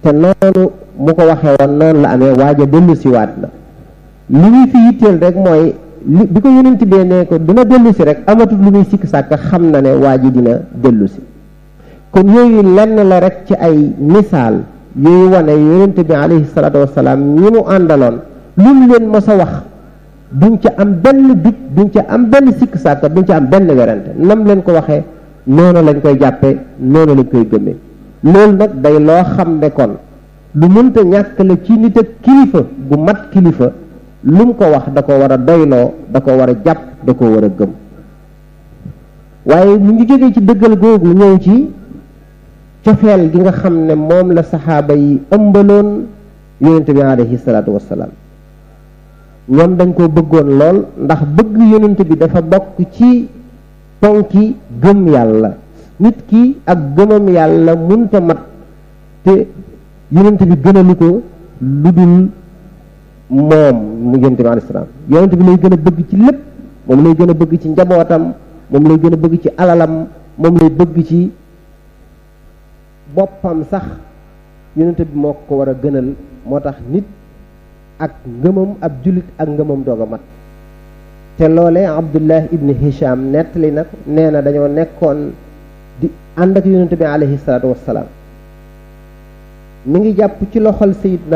te noonu mu ko waxee woon noonu la amee waaja dellu si waat la li muy fi yitteel rek mooy li bi ko yonent bee ne ko dina dellu si rek amatul lu muy sikk sàkk xam na ne waa ji dina dellu si kon yooyu lenn la rek ci ay misaal yooyu wane yonent bi alayhi salaatu wasalaam ñi mu àndaloon lu mu leen mos a wax duñ ca am benn dut duñ ca am benn sikk sàkk duñ ca am benn werante nam leen ko waxee noonu lañ koy jàppe noonu lañ koy gëmee loolu nag day loo xam ne kon lu mënta ñàkk la ci nit ak kilifa gu mat kilifa lu mu ko wax da ko war a doyloo da ko war a jàpp da ko war a gëm waaye mu ngi jógee ci dëggal googu ñëw ci cofeel gi nga xam ne moom la saxaaba yi ëmbaloon yonent bi alayhi salaatu wassalaam ñoom dañ ko bëggoon lool ndax bëgg yonent bi dafa bokk ci ponki gëm yàlla nit ki ak gëmam yàlla munta mat te yonent bi gënalu ko lu dul moom mu yonent bi alayhi salaam yonent bi lay gën a bëgg ci lépp moom lay gën a bëgg ci njabootam moom lay gën a bëgg ci alalam moom lay bëgg ci boppam sax yonent bi moo ko war a gënal moo tax nit ak ngëmam ab jullit ak ngëmam doog a mat te loole abdullah ibn hisham nettali nag nee na dañoo nekkoon di ànd ak yonent bi alayhi salaatu wassalaam mi ngi jàpp ci loxol sayidna